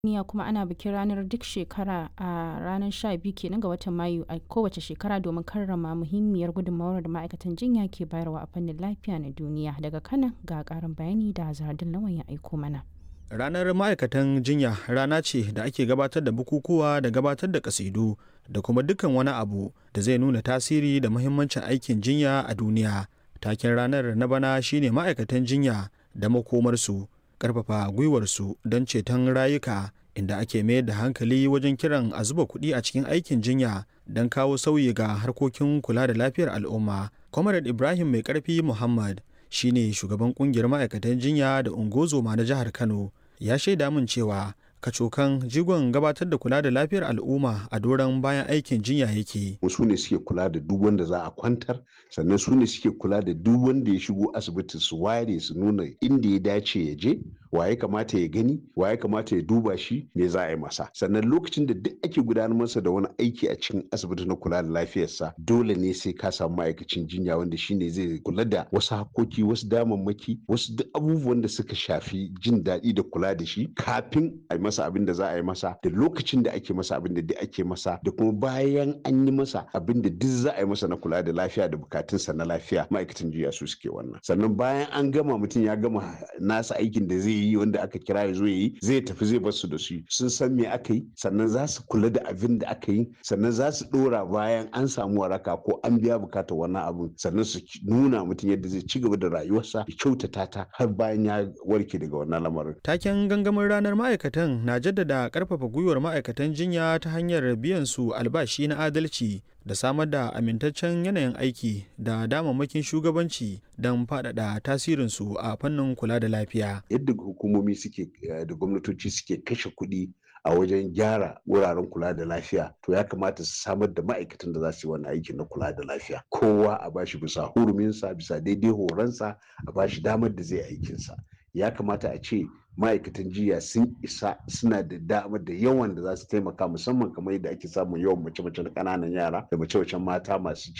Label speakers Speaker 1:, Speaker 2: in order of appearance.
Speaker 1: duniya kuma ana bikin ranar duk shekara a ranar 12 kenan ga watan Mayu a kowace shekara domin karrama muhimmiyar gudunmawar da ma'aikatan jinya ke bayarwa a fannin lafiya na duniya. Daga Kano ga ƙarin bayani da Zahardin Lawan ya aiko mana.
Speaker 2: Ranar ma'aikatan jinya rana ce da ake gabatar da bukukuwa da gabatar da kasidu da kuma dukkan wani abu da zai nuna tasiri da muhimmancin aikin jinya a duniya. Taken ranar na bana shine ma'aikatan jinya da makomarsu, ƙarfafa gwiwarsu don ceton rayuka inda ake mayar da hankali wajen kiran a zuba kuɗi a cikin aikin jinya don kawo sauyi ga harkokin kula da lafiyar al'umma. Comrade Ibrahim Mai Ƙarfi Muhammad shine shugaban kungiyar ma'aikatan jinya da ungozoma na jihar Kano. ya shaida min cewa kacokan jigon gabatar da kula da lafiyar al'umma a doron bayan aikin jinya yake.
Speaker 3: su ne suke kula da duk wanda za a kwantar sannan su ne suke kula da duk wanda ya shigo asibiti su ware su nuna inda ya dace ya je wa ya kamata ya gani wa ya kamata ya duba shi me za a yi masa sannan lokacin da duk ake gudanar masa da wani aiki a cikin asibiti na kula da lafiyarsa dole ne sai ka samu ma'aikacin jinya wanda shine zai kula da wasu hakoki wasu damammaki wasu duk abubuwan da suka shafi jin daɗi da kula da shi kafin a yi masa abin da za a yi masa da lokacin da ake masa abin da duk ake masa da kuma bayan an yi masa abin da duk za a yi masa na kula da lafiya da bukatunsa na lafiya ma'aikatan jinya su suke wannan sannan bayan an gama mutum ya gama nasa aikin da zai yi wanda aka kira ya zo ya yi zai tafi zai bar su da su sun san me aka yi sannan za su kula da abin da aka yi sannan za su dora bayan an samu waraka ko an biya bukatar wannan abin sannan su nuna mutum yadda zai ci gaba da rayuwarsa ya kyautata ta har bayan ya warke daga wannan lamarin.
Speaker 2: Taken gangamin ranar ma'aikatan na jaddada karfafa gwiwar ma'aikatan jinya ta hanyar biyan su albashi na adalci da samar da amintaccen yanayin aiki da damammakin shugabanci don faɗaɗa tasirinsu a fannin kula da lafiya.
Speaker 3: Yadda hukumomi suke da gwamnatoci suke kashe kuɗi a wajen gyara wuraren kula da lafiya to ya kamata su samar da ma'aikatan da za su yi wani aiki na kula da lafiya kowa a bashi bisa huruminsa bisa daidai horonsa a bashi damar da zai aikinsa ya kamata a ce ma'aikatan jiya sun isa suna da damar da yawan da za su taimaka musamman kamar yadda ake samun yawan mace-mace na ƙananan yara da mace-macen mata masu